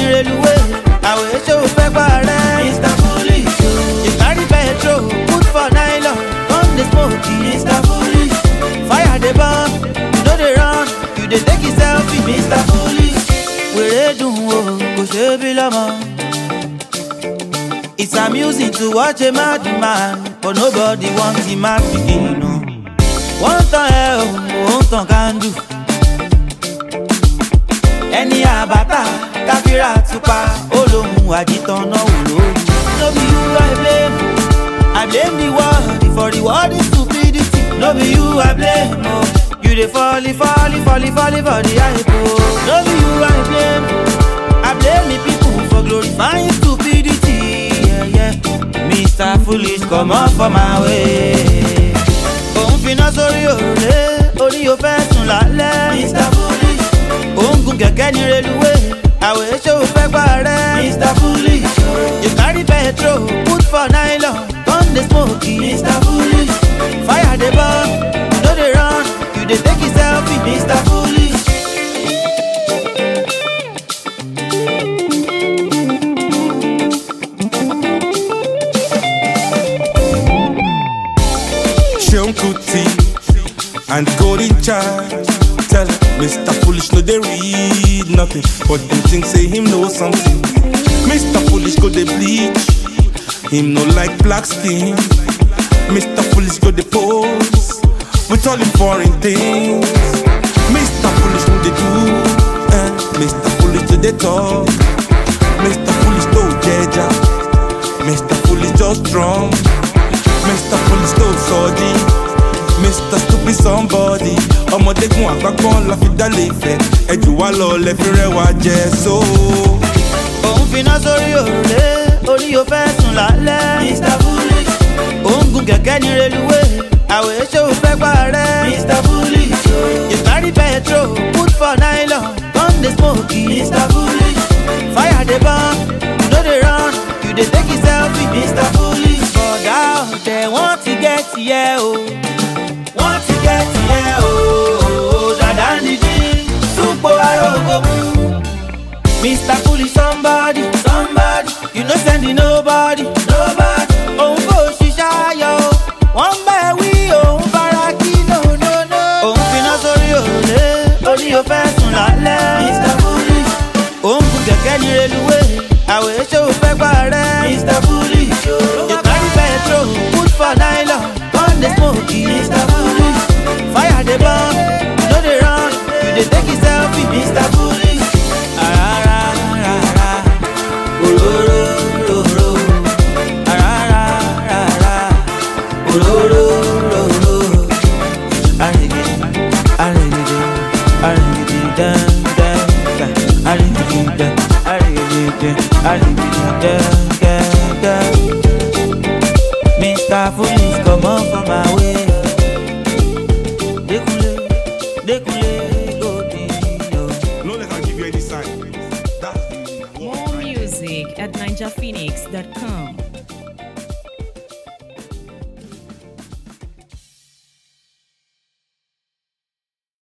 reluwé àwẹ̀ ṣé o fẹ́ parẹ́. mr foolish o. you carry petrol put for nylon come dey smoke e. mr foolish. fire dey burn you no dey run you dey take it selfie. mr foolish. wèrè dùn o kò ṣe é bí lọ́mọ. It's amusing to watch a mad man, but nobody wants him mad begin. No. One tan ẹ o, òun tan kandu. Ẹni àbátà káfíra tupa, ó lóhun àjítàn náà wò lóru. No be you I blame, I blame the world for the world is stupidity. No be you I blame, oh. you dey fall, fall, fall, fall for the hype. Oh. No be you I blame, I blame the people for glorifying stupidity. Yeah, yeah. Mr. Foolish, come up for my way. Òun finá sórí òrùlé, orí o fẹ́ sùn lálẹ́. Mr. Foolish. Òun gun kẹ̀kẹ́ ní reluwé, àwẹ̀ ṣé o fẹ́ parẹ́. Mr. Foolish. You carry petrol, put for nylon, come dey smoke e. Mr. Foolish. Fire dey burn, you no dey run, you dey take it selfie. Mr. Foolish. Sean Kuti and Golden Child. Tell him, Mr. Foolish, no, they read nothing, but them think say him know something. Mr. Foolish go they bleach, him no like black skin. Mr. Foolish go they pose with all him foreign things. Mr. Foolish no they do, eh? Mr. Foolish do they talk. Mr. Foolish no jeja, Mr. Foolish just drunk. Mr. Police tó sọ́ọ́dí Mr. Stupid somebody ọmọdékun àgbágbọ́n la fi dálé ìfẹ́ ẹjù wá lọ lẹ́fi rẹwà jẹ so. Òun finá sórí òrùlé, orí o fẹ́ sùn lálẹ́. Mr. Foolish. Òun gun kẹ̀kẹ́ ní reluwé, àwẹ̀ ṣé o fẹ́ parẹ́. Mr. Foolish. You carry petrol, put for nylon, come dey smoke e. Mr. Foolish. Fire dey burn, you no dey run, you dey take it selfie. Mr. Foolish. Bọ̀dá ọ̀tẹ̀ wọ́n ti gẹ́ tiẹ̀ o. Wọ́n ti gẹ́ tiẹ̀ o. Dàdá nìdí, súpò arógo mú. Mr. Foolish somebody, somebody, you no send it nobody, nobody. Òun kò ṣiṣẹ́ ayọ̀ o, wọ́n bẹ̀ wí òun fara kí no no no. Òun finá sórí òrùlé, orí o fẹ́ sùn lálẹ́. Mr. Foolish. Òun gun kẹ̀kẹ́ ní reluwé, àwẹ̀ ṣé o fẹ́ parẹ́. Mr. Foolish. You carry petrol, put for nylon, come dey smoke e. Mr. Foolish. Fire dey burn, you no dey run, you dey take it selfie. Mr. Foolish. Arararara, ororororo. Arararara, ororororo. Arigidi, arigidi, arigidi, dan, dan, dan. Arigidi, dan, arigidi, dan, arigidi, dan, dan, dan. Mr. Foolish, come on from my way. Dekunle, Dekunle, go deal. no let am give you any sign. That's the More music at ninjaphoenix.com.